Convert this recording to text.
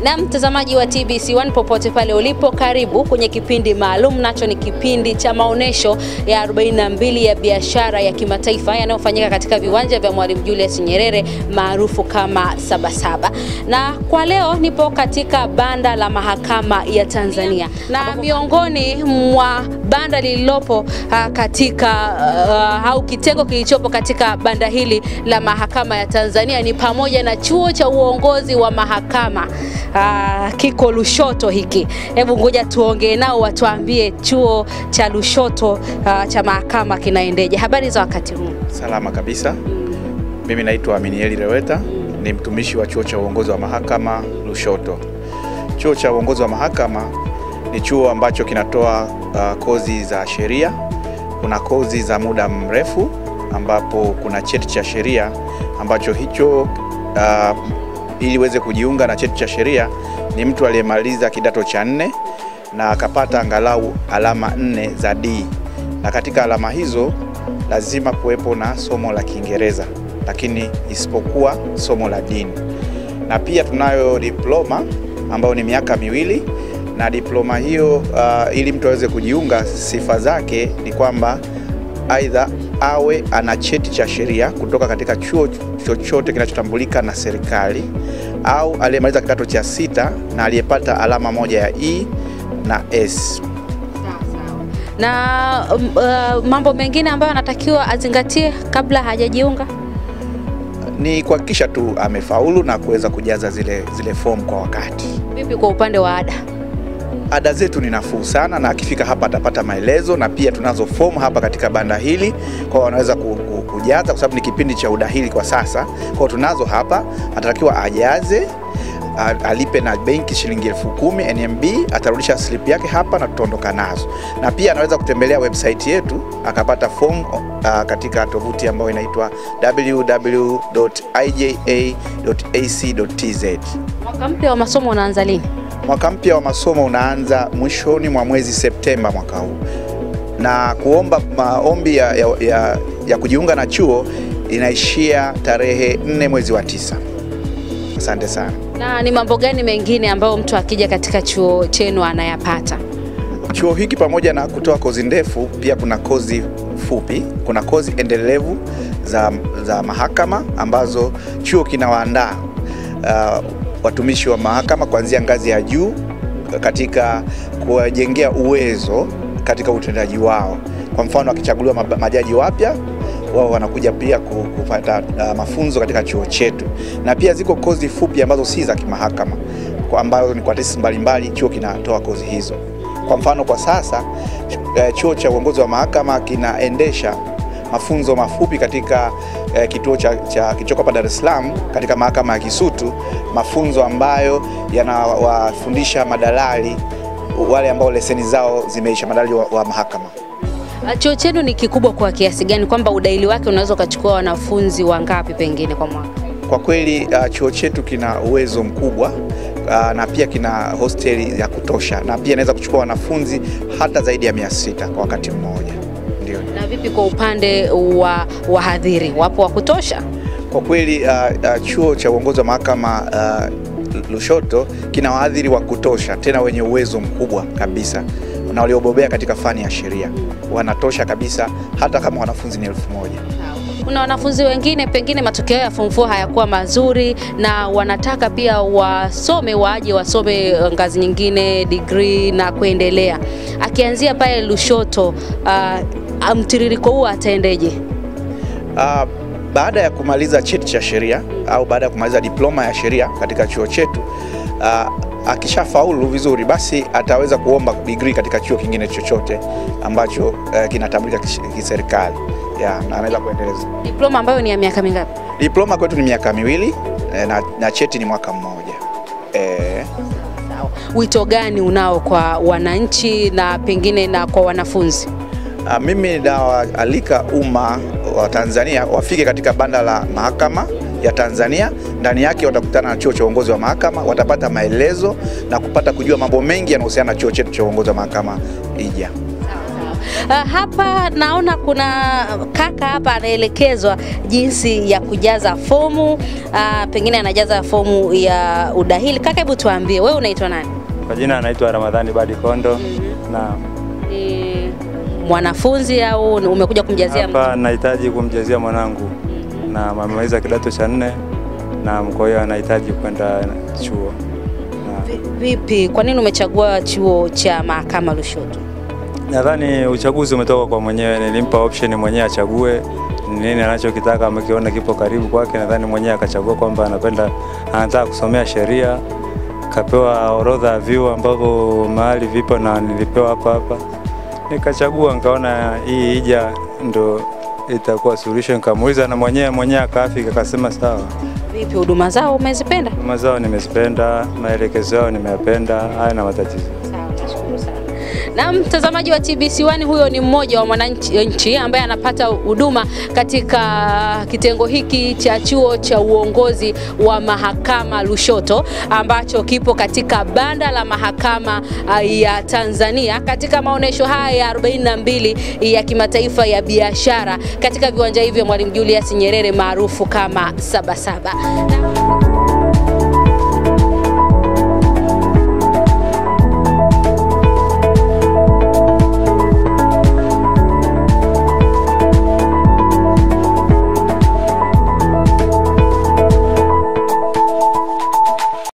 Na mtazamaji wa TBC1 popote pale ulipo, karibu kwenye kipindi maalum, nacho ni kipindi cha maonesho ya 42 ya biashara ya kimataifa yanayofanyika katika viwanja vya Mwalimu Julius Nyerere maarufu kama Sabasaba. Na kwa leo nipo katika banda la mahakama ya Tanzania, na miongoni mwa banda lililopo uh, katika uh, au kitengo kilichopo katika banda hili la mahakama ya Tanzania ni pamoja na chuo cha uongozi wa mahakama uh, kiko Lushoto hiki. Hebu ngoja tuongee nao watuambie chuo cha Lushoto uh, cha mahakama kinaendeje. Habari za wakati huu? Salama kabisa. Mimi naitwa Aminieli Leweta, ni mtumishi wa chuo cha uongozi wa mahakama Lushoto. Chuo cha uongozi wa mahakama ni chuo ambacho kinatoa uh, kozi za sheria. Kuna kozi za muda mrefu ambapo kuna cheti cha sheria ambacho hicho uh, ili uweze kujiunga na cheti cha sheria ni mtu aliyemaliza kidato cha nne na akapata angalau alama nne za D, na katika alama hizo lazima kuwepo na somo la Kiingereza, lakini isipokuwa somo la dini. Na pia tunayo diploma ambayo ni miaka miwili, na diploma hiyo uh, ili mtu aweze kujiunga, sifa zake ni kwamba aidha awe ana cheti cha sheria kutoka katika chuo chochote kinachotambulika na serikali au aliyemaliza kidato cha sita na aliyepata alama moja ya E na S. Na um, uh, mambo mengine ambayo anatakiwa azingatie kabla hajajiunga Ni kuhakikisha tu amefaulu na kuweza kujaza zile, zile fomu kwa wakati. vipi kwa upande wa ada? Ada zetu ni nafuu sana, na akifika hapa atapata maelezo, na pia tunazo fomu hapa katika banda hili, kwa wanaweza ku- ku- kujaza, kwa sababu ni kipindi cha udahili kwa sasa. Kwa hiyo tunazo hapa, atatakiwa ajaze a- alipe na benki shilingi elfu kumi NMB, atarudisha slip yake hapa na tutaondoka nazo, na pia anaweza kutembelea website yetu akapata fomu uh, katika tovuti ambayo inaitwa www.ija.ac.tz. Mwaka mpya wa masomo unaanza lini? Mwaka mpya wa masomo unaanza mwishoni mwa mwezi Septemba mwaka huu, na kuomba maombi ya, ya, ya, ya kujiunga na chuo inaishia tarehe nne mwezi wa tisa. Asante sana. Na ni mambo gani mengine ambayo mtu akija katika chuo chenu anayapata? Chuo hiki pamoja na kutoa kozi ndefu, pia kuna kozi fupi, kuna kozi endelevu za, za mahakama ambazo chuo kinawaandaa uh, watumishi wa mahakama kuanzia ngazi ya juu katika kuwajengea uwezo katika utendaji wao. Kwa mfano, wakichaguliwa mab- majaji wapya wao wanakuja pia ku- kupata uh, mafunzo katika chuo chetu, na pia ziko kozi fupi ambazo si za kimahakama kwa ambazo ni kwa taasisi mbalimbali, chuo kinatoa kozi hizo. Kwa mfano kwa sasa eh, chuo cha uongozi wa mahakama kinaendesha mafunzo mafupi katika eh, kituo cha, cha kilichoko hapa Dar es Salaam katika mahakama ya Kisutu, mafunzo ambayo yanawafundisha madalali wale ambao leseni zao zimeisha, madalali wa, wa mahakama. Uh, Chuo chenu ni kikubwa kwa kiasi gani kwamba udaili wake unaweza ukachukua wanafunzi wangapi pengine kwa mwaka? Kwa kweli uh, chuo chetu kina uwezo mkubwa uh, na pia kina hosteli ya kutosha na pia inaweza kuchukua wanafunzi hata zaidi ya mia sita kwa wakati mmoja. Ndio. Na vipi kwa upande wa wahadhiri, wapo wa kutosha? Kwa kweli uh, uh, chuo cha uongozi wa mahakama uh, Lushoto kina wahadhiri wa kutosha tena wenye uwezo mkubwa kabisa na waliobobea katika fani ya sheria wanatosha kabisa, hata kama wanafunzi ni elfu moja. Kuna wanafunzi wengine pengine matokeo ya form 4 hayakuwa mazuri na wanataka pia wasome, waje wasome ngazi nyingine, degree na kuendelea. Akianzia pale Lushoto, uh, mtiririko huu ataendeje? Uh, baada ya kumaliza cheti cha sheria au baada ya kumaliza diploma ya sheria katika chuo chetu uh, akishafaulu vizuri, basi ataweza kuomba degree katika chuo kingine chochote ambacho uh, kinatambulika kish- kiserikali ya, na anaweza kuendeleza. Diploma ambayo ni ya miaka mingapi? Diploma kwetu ni miaka miwili eh, na, na cheti ni mwaka mmoja eh, Sawa. Wito gani unao kwa wananchi na pengine na kwa wanafunzi? Uh, mimi nawaalika umma wa Tanzania wafike katika banda la mahakama ya Tanzania. Ndani yake watakutana na chuo cha uongozi wa mahakama, watapata maelezo na kupata kujua mambo mengi yanayohusiana na chuo chetu cha uongozi wa mahakama IJA. Uh, hapa naona kuna kaka hapa anaelekezwa jinsi ya kujaza fomu uh, pengine anajaza fomu ya udahili. Kaka, hebu tuambie wewe unaitwa nani? Kwa jina anaitwa Ramadhani Badi Kondo na Ni mwanafunzi au umekuja kumjazia mtu? hapa nahitaji kumjazia mwanangu na amemaliza kidato cha nne na kwa hiyo anahitaji kwenda chuo na Vi- Vipi, kwa nini umechagua chuo cha mahakama Lushoto? nadhani uchaguzi umetoka kwa mwenyewe. Nilimpa option mwenyewe achague ni nini anachokitaka, amekiona kipo karibu kwake. Nadhani mwenyewe akachagua kwamba anapenda, anataka kusomea sheria, kapewa orodha ya vyuo ambavyo mahali vipo na nilipewa hapa hapa, nikachagua, nikaona hii ija ndo itakuwa solution. Nikamuuliza na mwenyewe mwenyewe akaafika, akasema sawa. Vipi, huduma zao umezipenda? Huduma zao nimezipenda, maelekezo yao nimeyapenda, haya na matatizo Sawa, nashukuru sana. Na mtazamaji wa TBC1, huyo ni mmoja wa mwananchi nchi ambaye anapata huduma katika kitengo hiki cha chuo cha uongozi wa mahakama Lushoto ambacho kipo katika banda la mahakama ah, ya Tanzania katika maonyesho haya ya 42 ya kimataifa ya biashara katika viwanja hivi vya Mwalimu Julius Nyerere maarufu kama Sabasaba. Na-